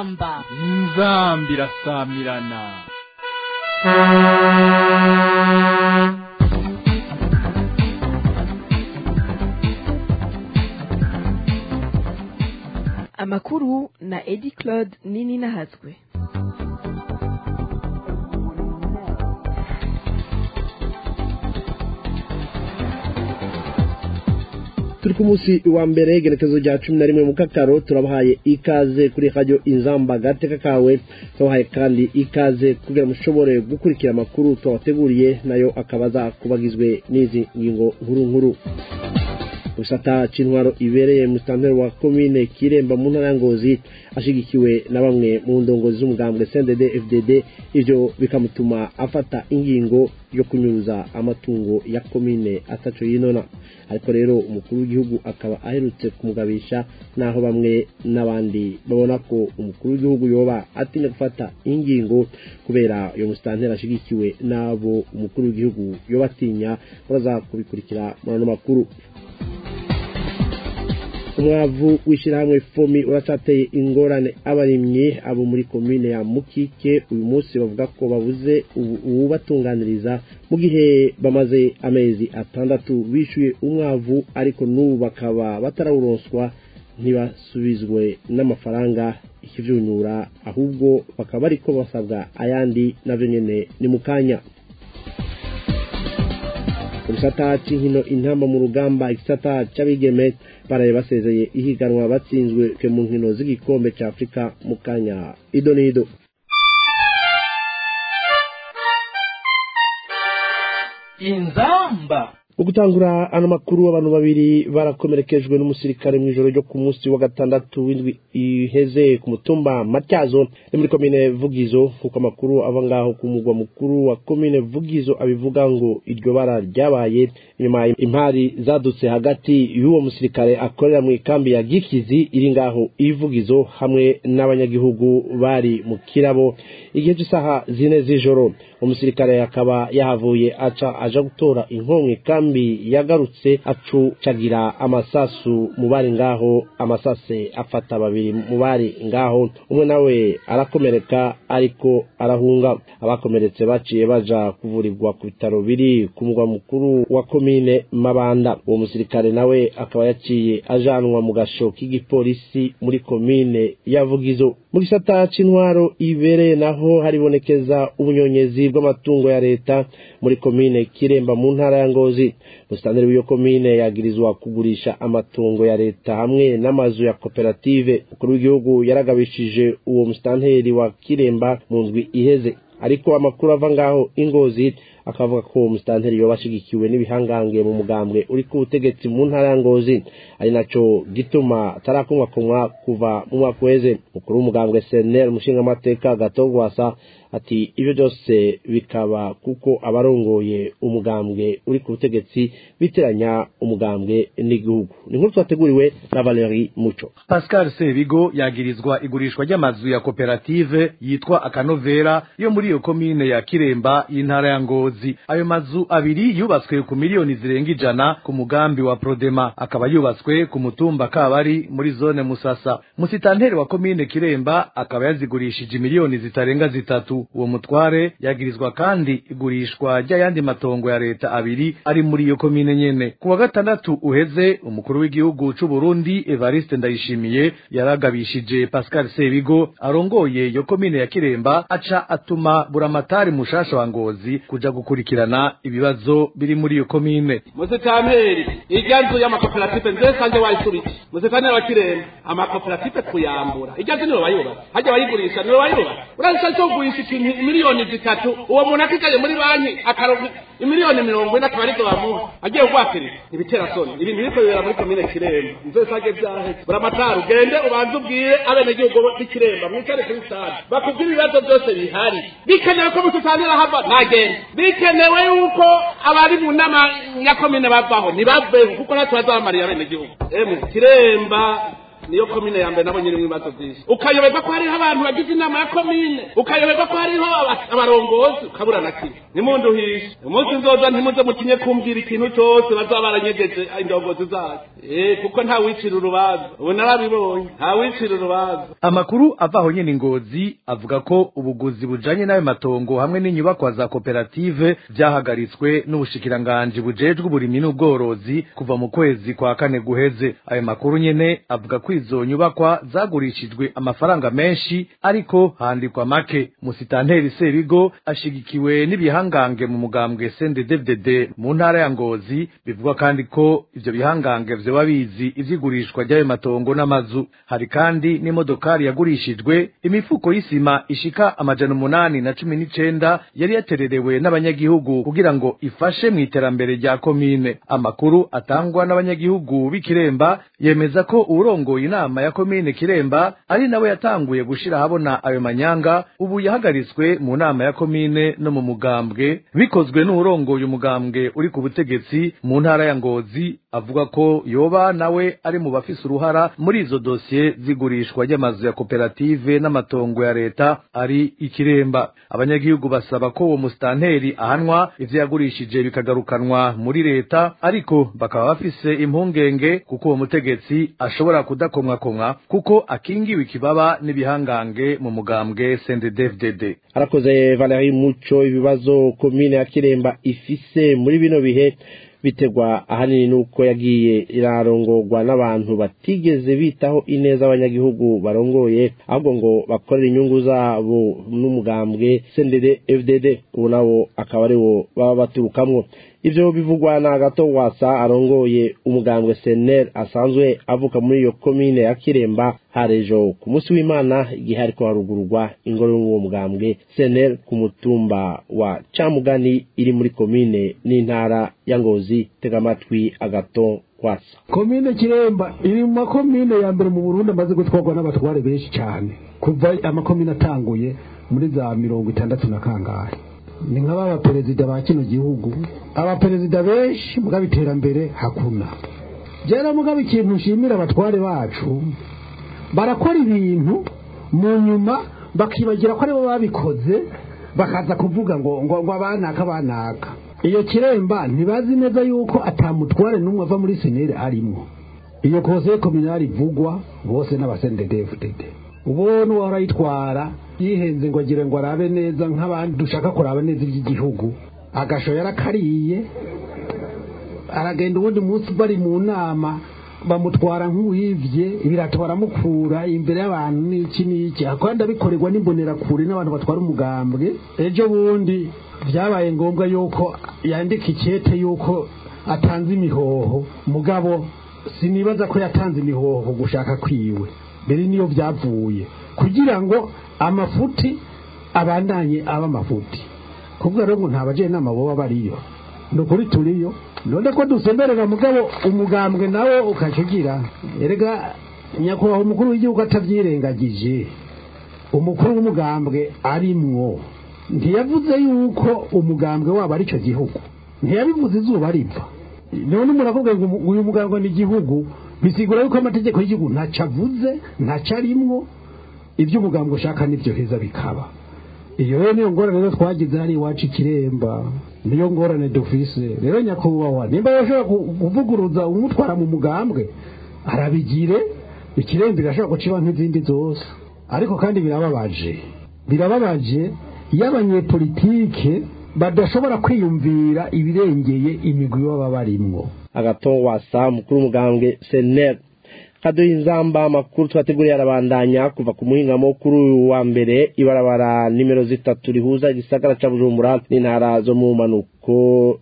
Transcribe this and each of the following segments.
inzamba inzamba irasamirana amakuru na edi claude nini nahazwe turi ku munsi wa mbere igerekezo rya cumi na rimwe mu kakaro turabahaye ikaze kuri radiyo inzamba gateka kawe turabahaye kandi ikaze kugira ngo mushobore gukurikira amakuru twabateguriye nayo akaba aza kubagizwe n'izi ngingo nkuru nkuru gisata c'intwaro ibereye mu sitanteri wa komine kiremba mu ntara ya ngozi ashigikiwe na bamwe mu ndongozi z'umugambwe cndd fdd ivyo bikamutuma afata ingingo yo kunyuruza amatungo ya komine ataco yinona ariko rero umukuru w'igihugu akaba aherutse kumugabisha naho bamwe n'abandi babona ko umukuru w'igihugu yoba atinya gufata ingingo kubera uyo musitanteri ashigikiwe n'abo umukuru w'igihugu yoba atinya baza kubikurikira muri ano makuru umwavu w'ishyirahamwe fomi uracateye ingorane abarimyi abo muri komine ya mukike uyu munsi bavuga ko babuze uwubatunganiriza mu gihe bamaze amezi atandatu bishyuye umwavu ariko n'ubu bakaba batarawuronswa ntibasubizwe n'amafaranga ikivyunyura ahubwo bakaba bariko basabwa ayandi navyo nyene ni mu kanya gisata c'inkino intamba mu rugamba igisata c'abigeme baraye basezeye ihiganwa batsinzwe mu nkino z'igikombe ca afurika mu kanya ido n'ido inzamba mu gutangura ano makuru abantu babiri barakomerekejwe n'umusirikare mu ijoro ryo ku munsi wa gatandatu w'indwi iheze ku mutumba matyazo ni muri komine vugizo kuko amakuru ava ngaho ku mugwa mukuru wa komine vugizo abivuga ngo iryo bara ryabaye inyuma impari zadutse hagati y'uwo musirikare akorera mu ikambi ya gikizi iri ngaho ivugizo hamwe n'abanyagihugu bari mu kirabo igihe cy'isaha zine z'ijoro umusirikare akaba yahavuye aca aja gutora inkomwe kambi yagarutse acucagira amasasu mu bari ngaho amasase afata babiri mu bari ngaho umwe nawe arakomereka ariko arahunga abakomeretse baciye baja kuvurirwa ku bitaro biri ku mugwa mukuru wa komine mabanda uwo musirikare nawe akaba yaciye ajanwa mu gasho k'igipolisi muri komine ya vugizo mu gisata c'intwaro ibereye naho haribonekeza ubunyonyezi bw'amatungo ya leta muri komine kiremba mu ntara ya ngozi musitanteri w'iyo komine yagirizwa kugurisha amatungo ya leta hamwe n'amazu ya koperative umukuru w'igihugu yaragabishije uwo musitanteri wa kiremba mu ndwi iheze ariko amakuru ava ngaho ingozi akavuga ko umusitanteri yoba ashigikiwe n'ibihangange mu mugambwe uri ku butegetsi mu ntara ya ngozi ari naco gituma atarakomwakomwa kuva mu mwaka uheze mukuru w'umugambwe senel umushingamateka gatogwasa ati ibyo byose bikaba kuko abarongoye umugambwe uri ku butegetsi biteranya umugambwe n'igihugu ni nkuru twateguriwe na valeri muco pascal sebigo yagirizwa igurishwa ry'amazu ya koperative yitwa akanovera yo muri iyo komine ya kiremba y'intara ya ngozi ayo mazu abiri yubatswe ku miliyoni zirenga ijana ku mugambi wa prodema akaba yubatswe ku mutumba kabari muri zone musasa musitanteri wa komine kiremba akaba yazigurishije miliyoni zitarenga zitatu uwo mutware yagirizwa kandi igurishwa ry'ayandi matongo ya leta abiri ari muri iyo komine nyene ku wa gatandatu uheze umukuru w'igihugu c'u Burundi Evariste Ndayishimiye yaragabishije Pascal Sebigo arongoye iyo komine ya Kiremba aca atuma buramatari mushasha wa Ngozi kuja gukurikirana ibibazo biri muri iyo komine musitanteri irya nzu y'amakoperative nze sanje wayisubiki musitanteri wa Kiremba amakoperative kuyambura irya nzu niwe wayubatse hajya bayigurisha niwe wayubatse urashaka cyo kugurisha ikintu miliyoni zitatu uwo muntu akicaye muri banki akaronka imiliyoni mirongo ine akaba arizo bamuha agiye kugwakiriza ibitera soni ibintu biriko bibera muri komine kiremba nzoe sage vyaheze buramatari ugende ubanze ubwire abenegihugu b'ikiremba mwicare kuri stade bakubwire ibibazo byose bihari bikenewe ko mututanira hava nagende bikenewe yuko abari mu nama nyakomine bavaho ntibaveho kuko natwe bazabamarira abenegihugu emwe kiremba niyo komine ya mbere nabonye irimo ibibazo byinshi ukayoberwa ko hariho abantu bagize inama ya komine ukayoberwa ko hariho aba- abarongozi ukabura na kimwe nimunduhishe umunsi nzoza ntimuze mutinye kumbwira ikintu cyose bazaba baranyegeje indongozi zayo eh kuko nta wicira urubanza ubu narabibonye nta wicira urubanza amakuru ava aho nyene ingozi avuga ko ubuguzi bujanye n'ayo matongo hamwe n'inyubakwa za koperative vyahagaritswe n'ubushikiranganji bujejwe uburimyi n'ubworozi kuva mu kwezi kwa kane guheze ayo makuru nyene avuga ko izo nyubakwa zagurishijwe amafaranga menshi ariko handikwa make musitanteri sebigo ashigikiwe n'ibihangange mu mugambwe CNDD-FDD mu ntara ya Ngozi bivugwa kandi ko ivyo bihangange vyoba bizi ivy'igurishwa ry'ayo matongo n'amazu hari kandi n'imodokari yagurishijwe imifuko y'isima ishika amajana umunani na cumi n'icenda yari yatererewe n'abanyagihugu kugira ngo ifashe mu iterambere rya komine amakuru atangwa n'abanyagihugu b'ikiremba yemeza ko uwurongoye inama ya komine kiremba ari nawe yatanguye gushira ahabona ayo manyanga ubu yahagaritswe mu nama ya komine no mu mugambwe bikozwe n'uwurongoye umugambwe uri ku butegetsi mu ntara ya ngozi avuga ko yoba nawe ari mu bafise uruhara muri izo dosiye zigurishwa ry'amazu ya koperative n'amatongo ya leta ari ikiremba abanyagihugu basaba ko uwo musitanteri ahanwa ivyo yagurishije bikagarukanwa muri leta ariko bakaba bafise impungenge kuko uwo mutegetsi ashobora kudakomwakomwa kuko akingiwe ikibaba n'ibihangange mu mugambwe CNDD-FDD arakoze Valerie Muco ibibazo komine ya Kiremba ifise muri bino bihe bitegwa ahanini nuko yagiye irarongorwa n'abantu batigeze bitaho ineza abanyagihugu barongoye ahubwo ngo bakorera inyungu zabo n'umugambwe CNDD FDD ubu nabo akaba ari wo baba baturukamwo ivyo bivugwa na gato wasa arongoye umugambwe senel asanzwe avuka muri iyo komine ya kiremba harejo ku munsi w'imana igihe hariko harugururwa ingoro y'uwo mugambwe senel ku mutumba wa camugani iri muri komine n'intara ya ngozi tega amatwi agato wasa komine kiremba iri mu makomine ya mbere mu burundi amaze gutwarwa n'abatware benshi cyane kuva amakomine atanguye muri za mirongo itandatu na kangahe ni nk'aba baperezida ba kino gihugu abaperezida benshi mugabo iterambere hakuna jera mugabo ikintu nshimira abatware bacu barakora ibintu mu nyuma bakibagira ko aribo babikoze bakaza kuvuga ngo ngo ngo abanaka abanaka iyo kiremba ntibazi neza yuko atamutware n'umwe ava muri senere arimo iyo kose kominari ivugwa bose n'abasendedefudede ubona uwahora ayitwara yihenze ngo agire ngo arabe neza nk'abandi dushaka kuraba neza iby'igihugu agasho yarakariye aragenda ubundi munsi bari mu nama bamutwara nk'uwivye ibirato baramukura imbere y'abantu n'iki n'iki kandi abikorerwa n'imbonerakure n'abantu batwara umugambwe ejo bundi byabaye ngombwa yuko yandika ikete yuko atanze imihoho mugabo sinibaza ko yatanze imihoho gushaka kwiwe mbere niyo byavuye kugira ngo amafuti abandanye aba amafuti kuvuga rero ngo nta bajenama boba bariyo ni ukuri turiyo none ko dusemberera mugabo umugambwe nawe ukacugira erega nyakubahwa umukuru w'igihugu atabyirengagije umukuru w'umugambwe arimwo ntiyavuze yuko umugambwe wabo ari cyo gihugu ntiyabivuze izuba riva none umuntu akubwira ngo uyu mugambwe ni igihugu bisigura yuko amategeko y'igihugu ntaco avuze ntaco arimwo ibyo umugambwe ushaka nibyo heza bikaba iyo rero niyo ngorane rero twagize hano iwacu ikiremba niyo ngorane dufise rero nyakubahwa nimba yashobora kuvuguruza umutwara mu mugambwe arabigire ikiremba irashobora guciba nk'izindi zose ariko kandi birababaje birababaje iyo abanyepolitike badashobora kwiyumvira ibirengeye imigwi baba barimwo agato wasa mukuru w'umugambwe senel kaduha inzamba amakuru twateguriye arabandanya kuva ku muhingamo kuri uyu wa mbere ibarabara nimero zitatu rihuza igisagara ca bujumbura n'intara zo mu manuko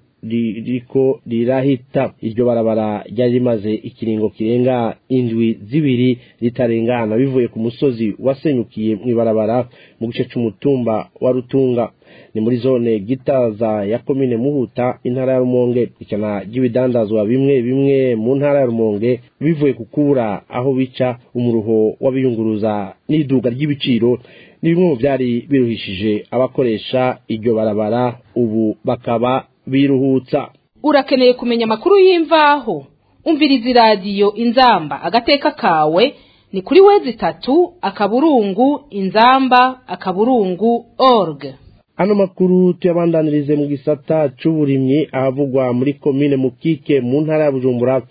ririko rirahita iryo barabara ryari rimaze ikiringo kirenga indwi zibiri ritarengana bivuye ku musozi wasenyukiye mu ibarabara mu gice c'umutumba wa rutunga ni muri zone gitaza ya komine muhuta intara ya rumonge ikana ry'ibidandazwa bimwe bimwe mu ntara ya rumonge bivuye ku kubura aho bica umuruho w'abiyunguruza n'iduga ry'ibiciro ni bimwe mu byari biruhishije abakoresha iryo barabara ubu bakaba biruhutsa urakeneye kumenya amakuru y'imvaho umviriza iradiyo inzamba agateka kawe ni kuri wezi itatu akaburungu inzamba akaburungu org ano makuru tuyabandanirize mu gisata c'uburimyi ahavugwa muri komine mukike mu ntara ya bujumbura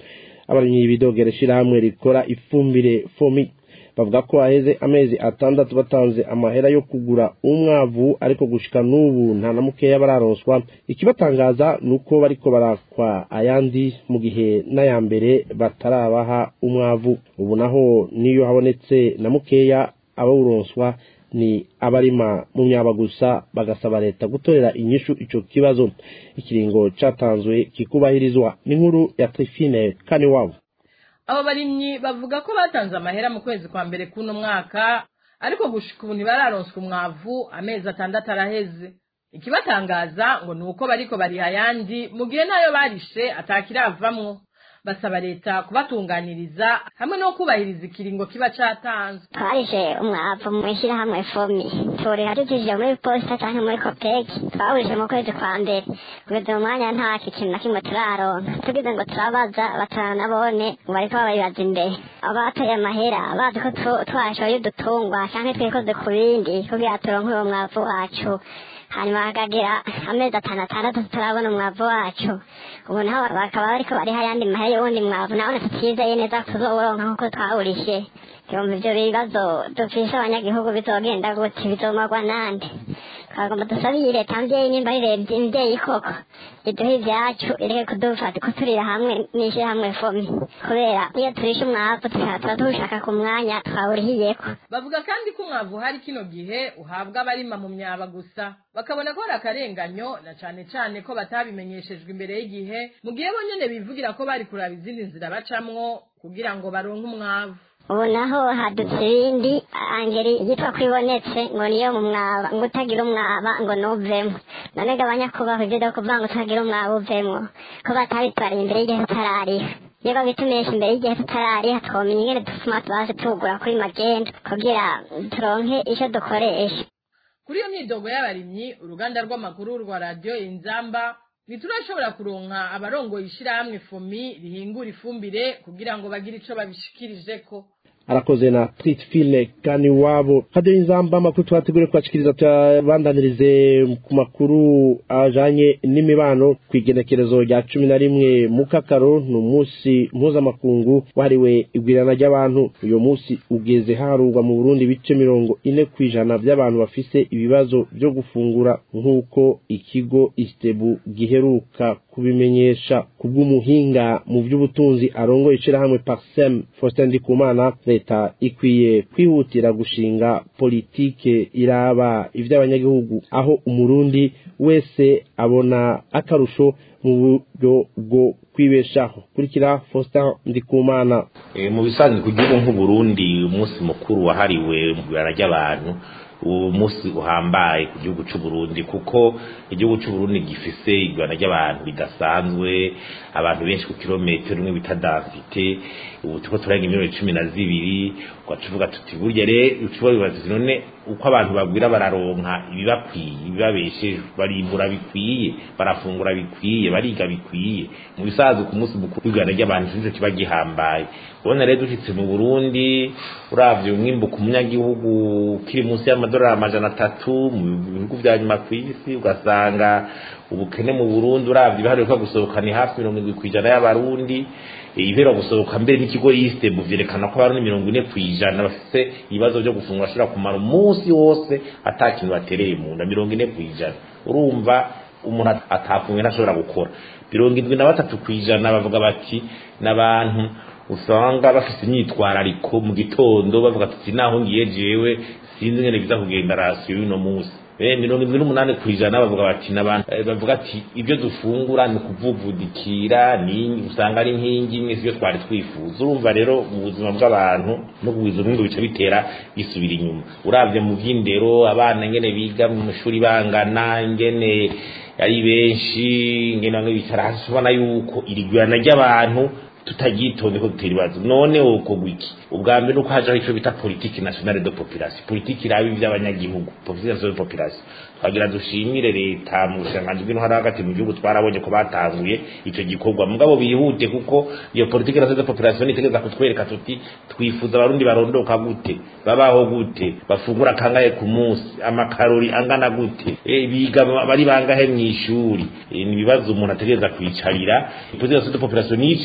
abarimyi bidogera ishirahamwe rikora ifumbire fomi bavuga ko haheze amezi atandatu batanze amahera yo kugura umwavu ariko gushika n'ubu nta na mukeya bararonswa ikibatangaza ni uko bariko barakwa ayandi mu gihe n'aya mbere batarabaha umwavu ubu naho niyo habonetse na mukeya abawuronswa ni abarima mu myaba gusa bagasaba leta gutorera inyishu ico kibazo ikiringo catanzwe kikubahirizwa n'inkuru ya Trifine Kaniwabo abo barimyi bavuga ko batanze amahera mu kwezi kwa mbere kuno mwaka ariko gushika ubu ntibararonswa umwavu amezi atandatu araheze ikibatangaza ngo ni uko bariko bariha ayandi mu gihe nayo barishe atakiravamwo basaba leta kubatunganiriza hamwe no kubahiriza ikiringo kiba catanzwe twarishe umwavu mu ishyirahamwe fomi turiha tucishije muri posita cyangwa muri kopeki twawurishe mu kwezi kwa mbere kugeza mu mwanya nta kintu na kimwe turaronka tugize ngo turabaza bataranabone ngo bariko bababibaza imbere abateye amahera bazi ko tu- twashoye udutungwa cyangwa twikoze ku bindi kugira turonke uwo mwavu wacu hanyuma hakagira amezi atanu atandatu turabona umwavu wacu ubu naho bakaba bariko bariho ayandi mahera y'uwundi mwavu nabone tutizeye neza ko tuzowuronka nk'uko twawurishe yumva ivyo bibazo dufise abanyagihugu bizogenda gute bizomagwa nande twagomba dusabiye leta mvyeyi nimba rirebye imvyeyi koko iduhe ivyacu ireke kudufata kuturira hamwe n'ishirahamwe fomi kubera iyo turishe umwavu tukaba tuba tuwushaka ku mwanya twawurihiyeko bavuga kandi ko umwavu hari kino gihe uhabwa abarima mu myaba gusa bakabona ko hari akarenganyo na cane cane ko batabimenyeshejwe imbere y'igihe mu gihe bo nyene bivugira ko bari kuraba izindi nzira bacamwo kugira ngo baronke umwavu ubu naho hadutse ibindi angeri yitwa ko ibonetse ngo niyo mu mwaba ngo utagira umwaba ngo nuvemo none gabanya kubaho ibyo byo kuvuga ngo utagira umwaba uvemo ko batabitwariye imbere y'igihe tutarariha iyo babitumisha imbere y'igihe tutarariha twomenya ingene dutuma tubaze tugura kuri magenda kugira turonke ico dukoresha kuri iyo myidogo y'abarimyi uruganda rw'amakuru rwa radiyo inzamba ntiturashobora kuronka abarongoye ishirahamwe fomi rihingura ifumbire kugira ngo bagire ico babishikirijeko arakoze na Tritfile Kaniwabo radio inzamba amakuru twategure kwashikiriza tubandanirize ku makuru ajanye n'imibano kwigenekerezo rya cumi na rimwe mu kakaro ni umunsi mpuzamakungu wahariwe igwirana ry'abantu uyu munsi ugeze harurwa mu Burundi ibice mirongo ine ku ijana by'abantu bafise ibibazo byo gufungura nk'uko ikigo Istebu giheruka kubimenyesha kubw'umuhinga mu by'ubutunzi arongoye ishirahamwe Parsem Faustin Ndikumana leta ikwiye kwihutira gushinga politike iraba ivy'abanyagihugu aho umurundi wese abona akarusho mu buryo bwo kwibeshaho kurikira Faustin Ndikumana e, mu bisanzwe ku gihugu nk'uburundi umunsi mukuru wahariwe mu ibara ry'abantu uwo munsi uhambaye ku gihugu cy'u Burundi kuko igihugu cy'u Burundi gifise igwana ry'abantu bidasanzwe abantu benshi ku kilometero rimwe bita densité ubu tuko turarenga miliyoni cumi na zibiri ugacuvuga tuti burya rero ucuba bibaza none uko abantu bagwira bararonka ibibakwiye ibibabesheje barimbura bikwiye barafungura bikwiye bariga bikwiye mu bisaza ku munsi mukuru w'igwana ry'abantu nico kiba gihambaye ubona rero dushitse mu Burundi uravye umwimbu ku munyagihugu kiri munsi y'amadolari amajana atatu mu bihugu vya nyuma ku isi ugasanga ubukene mu Burundi uravye ibiharuro gusohoka ni hafi mirongo indwi kw'ijana y'abarundi ibihera gusohoka mbere n'ikigo yiste mu vyerekana ko abarundi mirongo ine kw'ijana bafise ibibazo vyo gufungura bashobora kumara umunsi wose ata kintu batereye mu nda mirongo ine kw'ijana urumva umuntu atafunwe ntashobora gukora mirongo indwi na batatu kw'ijana bavuga bati n'abantu usanga bafise imyitwarariko mu gitondo bavuga tuti naho ngiye jewe sinzi ngene biza kugenda rasiyo y'uno munsi mirongo indwi n'umunani ku ijana bavuga bati n'abantu bavuga ati ibyo dufungura ni ukuvuvudikira ni usanga ari inkingi imwe sibyo twari twifuza urumva rero mu buzima bw'abantu no kugwiza umwimbu bica bitera bisubira inyuma uravye mu vy'indero abana ngene biga mu mashuri bangana ingene ari benshi ngene bamwe bicara hasi ubona yuko irigurana ry'abantu tutagitonde ko dutera ibibazo none wokorwa iki ubwa mbere nuko hajaho ico bita politiki nationale de population politiki iraba ivy'abanyagihugu politiki nationale de population twagira dushimire leta mu bushanganji bw'intwara hagati mu gihugu twarabonye ko batanguye ico gikorwa mugabo bihute kuko iyo politiki nationale de population itegeza kutwereka tuti twifuza abarundi barondoka gute babaho gute bafungura kangahe ku munsi amakarori angana gute e, biga bari bangahe mw'ishuri e, ni ibibazo umuntu ategereza kwicarira politiki nationale de population niyo icizana rero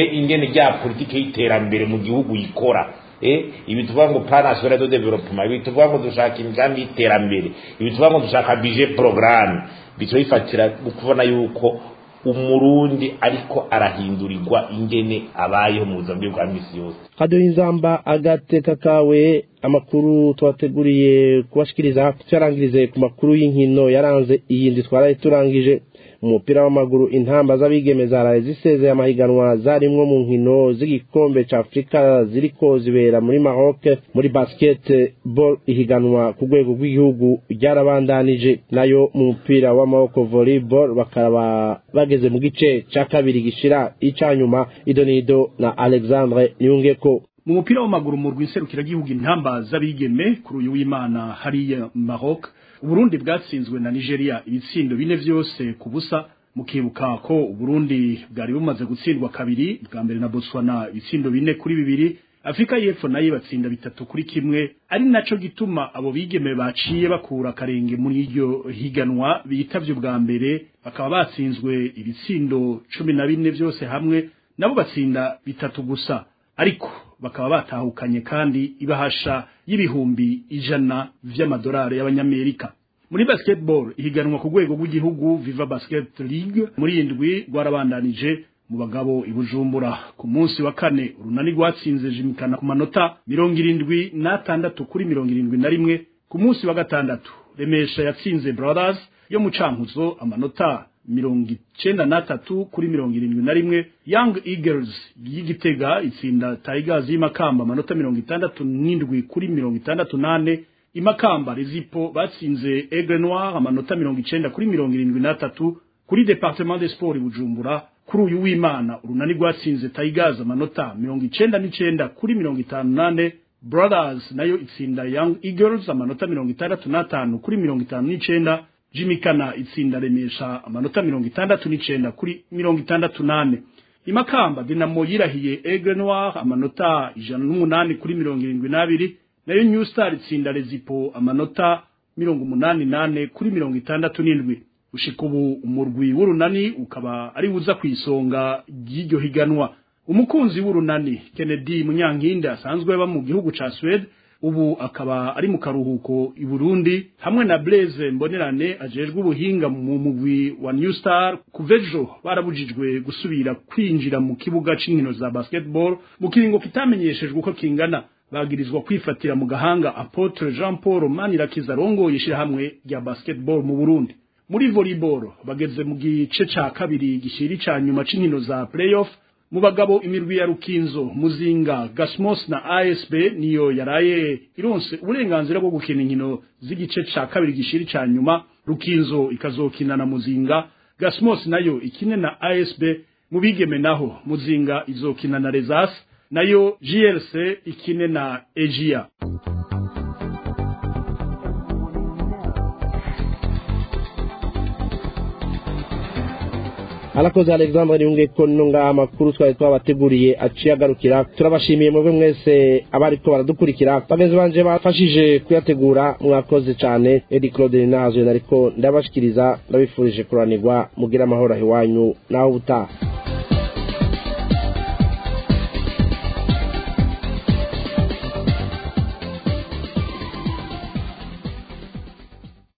eh ingene rya politike y'iterambere mu gihugu ikora eh ibi tuvuga ngo plan national de développement ibi tuvuga ngo dushaka imigambi y'iterambere ibi tuvuga ngo dushaka budget programme bico bifatira kubona yuko umurundi ariko arahindurirwa ingene abayeho mu buzima bwe bwa misi yose kadoha inzamba agateka kawe amakuru twateguriye kubashikiriza tuyarangirize ku makuru y'inkino yaranze iyindi twaraye turangije mu mupira w'amaguru intamba z'abigeme zaraye zisezeye amahiganwa zarimwo mu nkino z'igikombe ca afurika ziriko zibera muri maroc muri basketball ihiganwa ku rwego rw'igihugu ryarabandanije nayo mu mupira w'amaboko volleyball bakaba bageze mu gice ca kabiri gishira icanyuma idonido na alexandre niyungeko mu mupira w'amaguru mu rw'iserukiragihugu intamba z'abigeme kuri uyu w'imana hariya Maroc Uburundi bwatsinzwe na Nigeria ibitsindo bine vyose ku busa mukibuka ko Uburundi bwari bumaze gutsindwa kabiri bwa mbere na Botswana ibitsindo bine kuri bibiri Afrika y'Epfo nayo batsinda bitatu kuri kimwe ari naco gituma abo bigeme baciye bakura karenge muri iryo higanwa bitavye bwa mbere bakaba batsinzwe ibitsindo cumi na bine vyose hamwe nabo batsinda bitatu gusa ariko bakaba batahukanye kandi ibahasha y'ibihumbi ijana vy'amadolari y'abanyamerika muri basketball ihiganwa ku rwego rw'igihugu Viva Basket League muri indwi rwarabandanije mu bagabo ibujumbura ku munsi wa kane urunani rwatsinze jimikana ku manota mirongo irindwi n'atandatu kuri mirongo irindwi na rimwe ku munsi wa gatandatu remesha yatsinze brothers yo mu cankuzo amanota mirongo icenda n'atatu kuri mirongo irindwi na rimwe young eagles y'igitega itsinda tigers y'imakamba amanota mirongo itandatu n'indwi kuri mirongo itandatu n'ane imakamba rezipo batsinze aigle noir amanota mirongo icenda kuri mirongo irindwi n'atatu kuri departement de sport bujumbura kuri uyu w'imana urunani rwatsinze tigers amanota mirongo icenda n'icenda kuri mirongo itanu n'ane brothers nayo itsinda young eagles amanota mirongo itandatu n'atanu kuri mirongo itanu n'icenda jimikana itsinda remesha amanota mirongo itandatu n'icenda kuri mirongo itandatu n'ane imakamba dinamo yirahiye aigle noir amanota ijana n'umunani kuri mirongo irindwi n'abiri nayo new star itsinda rezipo amanota mirongo umunani n'ane kuri mirongo itandatu n'indwi ushika ubu umurwi w'urunani ukaba ari buza ku isonga ry'iryo higanwa umukunzi w'urunani kennedy munyankindi asanzwe aba mu gihugu ca swede ubu akaba ari mu karuhuko i Burundi hamwe na Blaise Mbonerane ajejwe ubuhinga mu mugwi wa New Star kuvejo barabujijwe gusubira kwinjira mu kibuga c'inkino za basketball mu kiringo kitamenyeshejwe uko kingana bagirizwa kwifatira mu gahanga Apotre Jean Paul Manirakiza rongoye ishirahamwe rya basketball mu Burundi muri volleyball bageze mu gice ca kabiri gishiri ca nyuma c'inkino za playoff mu bagabo imirwi ya Rukinzo Muzinga Gasmos na ASB niyo yaraye ironse uburenganzira bwo gukina inkino z'igice ca kabiri gishiri ca nyuma Rukinzo ikazokina na Muzinga Gasmos nayo ikine na ASB mu bigeme naho Muzinga izokina na Rezas nayo GLC ikine na Egia arakoze alexandre niyunge ko no ngaha amakuru twari twabateguriye aciye agarukira turabashimiye mwebwe mwese abariko baradukurikira bagenzi banje bafashije kuyategura mwakoze cane edi claude ninazo nariko ndabashikiriza ndabifurije kuranirwa mugira amahoro ahiwanyu naho ubutaha